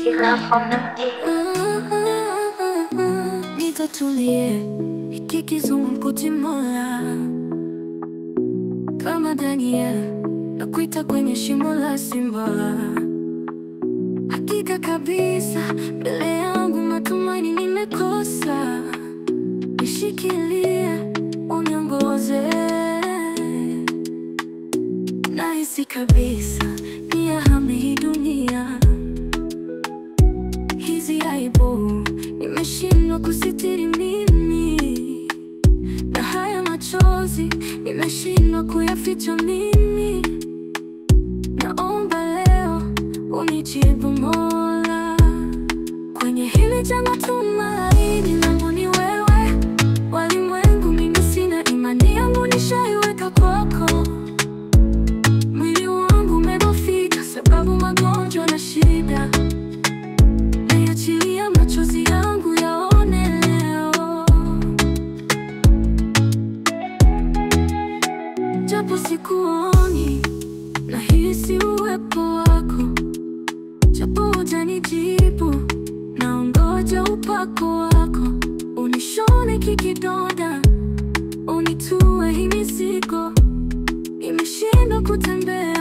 Nitatulie hiki kizungumkuti Mola, kama Daniel nakuita kwenye shimo la simba. Hakika kabisa mbele yangu matumaini nimekosa, nishikilie uniongoze. Nahisi kabisa niyahame hii dunia, hizi aibu nimeshindwa kusitiri mimi, na haya machozi nimeshindwa kuyaficha mimi. Naomba leo unijibu Mola, kwenye hili janga tumaini langu ni wewe. Walimwengu mimi sina imani yangu nishaiweka kwako. Mwili wangu umedhoofika sababu magonjwa na shida, naiachilia machozi yangu yaone leo, japo sikuoni, nahisi uwepo wako, japo hujanijibu, naongoja upako wako, unishone kikidonda, unitue hii mizigo, nimeshindwa kutembea